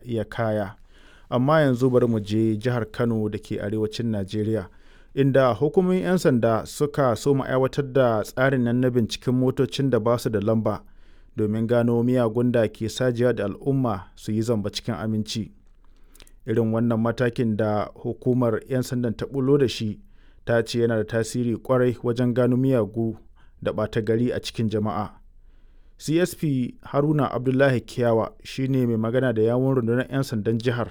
ya kaya. Amma yanzu bari mu je jihar Kano da ke arewacin Najeriya. Inda hukumomin 'yan sanda suka soma aiwatar da tsarin nan na binciken motocin da ba su da lamba domin gano miyagun da ke sajiya da al'umma su yi zamba cikin aminci. Irin wannan matakin da hukumar 'yan sandan ta bulo da shi ta ce yana da tasiri kwarai wajen gano miyagu da ɓata gari a cikin jama'a. CSP Haruna Abdullahi Kiyawa shine mai magana da yawun rundunar 'yan sandan jihar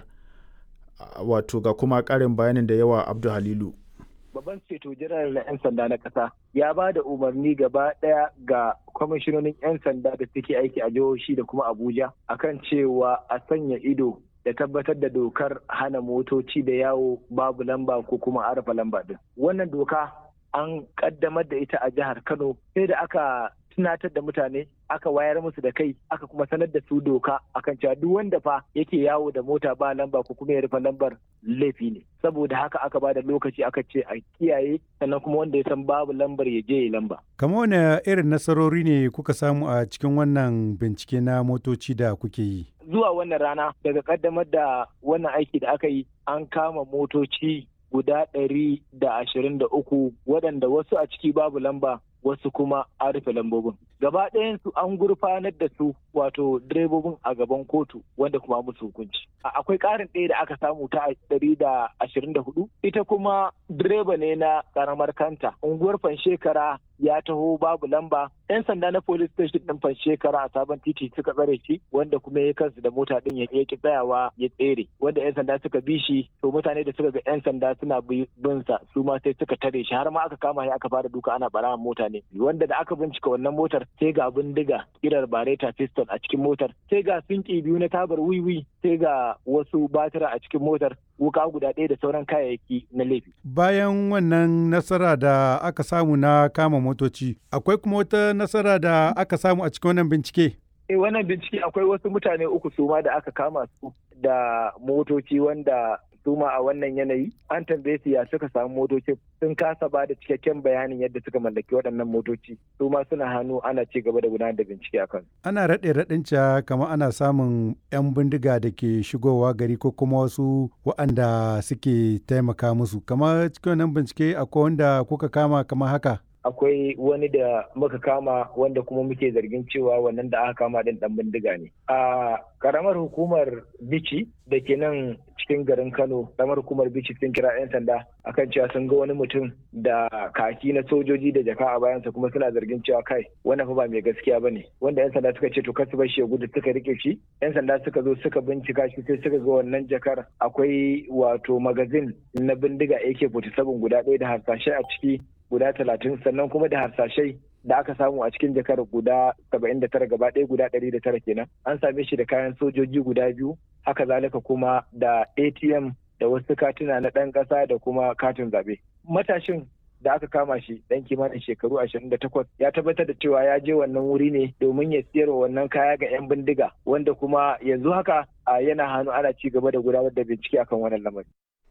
wato ga kuma ƙarin bayanin da yawa Abdu Halilu. babban ceto janar na 'yan sanda na ƙasa ya ba da umarni gaba ɗaya ga kwamishinonin 'yan sanda da suke aiki a jihohi da kuma abuja akan cewa a sanya ido da tabbatar da dokar hana motoci da yawo babu lamba ko kuma arafa lamba din wannan doka an kaddamar da ita a jihar kano sai da aka tunatar da mutane aka wayar musu da kai aka kuma sanar da su doka akan cewa duk wanda fa yake yawo da mota ba lamba ko kuma ya rufe lambar laifi ne saboda haka aka ba da lokaci aka ce a kiyaye sannan kuma wanda ya san babu lambar ya je ya lamba kamar wani irin nasarori ne kuka samu a cikin wannan bincike na motoci da kuke yi zuwa wannan rana daga kaddamar da wannan aiki da aka yi an kama motoci guda ɗari da ashirin da uku waɗanda wasu a ciki babu lamba wasu kuma an rufe lambobin gaba ɗayansu an gurfanar da su wato direbobin a gaban kotu wanda kuma musu hukunci akwai ƙarin ɗaya da aka samu ta ɗari da ashirin da hudu ita kuma direba ne na ƙaramar kanta unguwar fanshekara ya taho babu lamba yan sanda na police station ɗin fanshekara a sabon titi suka tsare shi wanda kuma ya kansu da mota ɗin ya ki tsayawa ya tsere wanda yan sanda suka bi shi to mutane da suka ga yan sanda suna bin sa su ma sai suka tare shi har ma aka kama shi aka fara duka ana barawan mota ne wanda da aka bincika wannan motar sai ga bindiga kirar bareta pistol a cikin motar sai ga sinki biyu na tabar wiwi sai ga wasu batira a cikin motar wuka guda ɗaya da sauran kayayyaki na laifi. Bayan wannan nasara da aka samu na kama motoci, akwai kuma wata nasara da aka samu a cikin wannan bincike? Eh wannan bincike akwai wasu mutane uku suma da aka kama su da motoci wanda suma a wannan yanayi an tambaye su ya suka samu motoci sun kasa ba da cikakken bayanin yadda suka mallaki waɗannan motoci su ma suna hannu ana ci gaba da gudanar da bincike akan ana raɗe raɗin ca kamar ana samun 'yan bindiga da ke shigowa gari ko kuma wasu waɗanda suke taimaka musu kamar cikin wannan bincike akwai wanda kuka kama kamar haka akwai wani da muka kama wanda kuma muke zargin cewa wannan da aka kama din dan bindiga ne a karamar hukumar bici da ke nan cikin garin kano karamar hukumar bici sun kira 'yan sanda akan cewa sun ga wani mutum da kaki na sojoji da jaka a bayansa kuma suna zargin cewa kai wannan fa ba mai gaskiya bane wanda 'yan sanda suka ce to kasu bar shi ya gudu suka rike shi 'yan sanda suka zo suka bincika shi sai suka ga wannan jakar akwai wato magazin na bindiga AK47 guda ɗaya da harsashe a ciki guda talatin sannan kuma da harsashai da aka samu a cikin jakar guda saba'in da tara gaba ɗaya guda ɗari da tara kenan an same shi da kayan sojoji guda biyu haka zalika kuma da atm da wasu katuna na ɗan ƙasa da kuma katin zaɓe matashin da aka kama shi ɗan kimanin shekaru ashirin da takwas ya tabbatar da cewa ya je wannan wuri ne domin ya siyar wannan kaya ga 'yan bindiga wanda kuma yanzu haka yana hannu ana ci gaba da gudanar da bincike akan wannan lamarin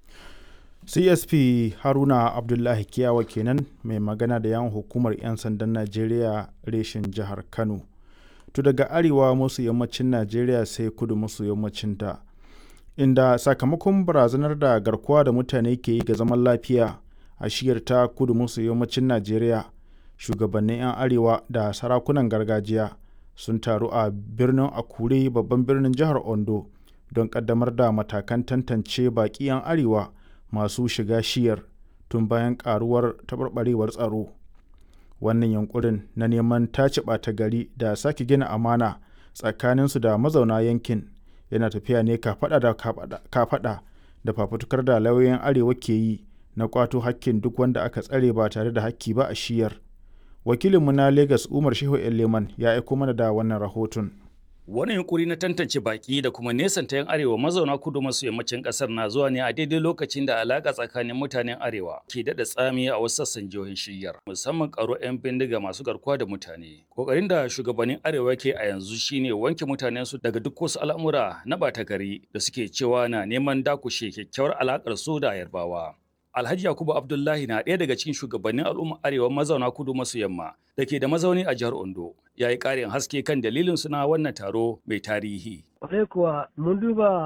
csp haruna abdullahi kiyawa kenan mai magana da yawon hukumar 'yan sandan najeriya reshen jihar kano to daga arewa masu yammacin najeriya sai kudu maso yammacin ta inda sakamakon barazanar da garkuwa da mutane ke yi ga zaman lafiya a shiyar ta kudu maso yammacin najeriya shugabannin 'yan arewa da sarakunan gargajiya sun taru a birnin akure babban birnin jihar ondo don kaddamar da matakan tantance baƙi 'yan arewa masu shiga shiyar tun bayan karuwar taɓarɓarewar tsaro wannan yankurin na neman tace ɓata gari da sake gina amana tsakaninsu da mazauna yankin yana tafiya ne kafaɗa da kafaɗa da fafutukar da lauyoyin arewa ke yi na kwato hakkin duk wanda aka tsare ba tare da hakki ba a shiyar wakilinmu na lagos umar shehu leman ya aiko mana da wannan rahoton Wani yunkuri na tantance baki da kuma nesanta 'yan arewa mazauna kudu maso yammacin kasar na zuwa ne a daidai lokacin da alaka tsakanin mutanen arewa ke daɗa tsami a wasu sassan jihohin shiryar musamman karo 'yan bindiga masu garkuwa da mutane. Kokarin da shugabannin arewa ke a yanzu shine wanke mutanen su daga duk wasu al'amura na ɓata gari da suke cewa na neman dakushe kyakkyawar alakar su da yarbawa. Alhaji Yakubu Abdullahi na ɗaya daga cikin shugabannin al'ummar Arewa mazauna kudu maso yamma da ke da mazauni a jihar Ondo. Ya yi ƙarin haske kan dalilin suna wannan taro mai tarihi. Kwarai kuwa mun duba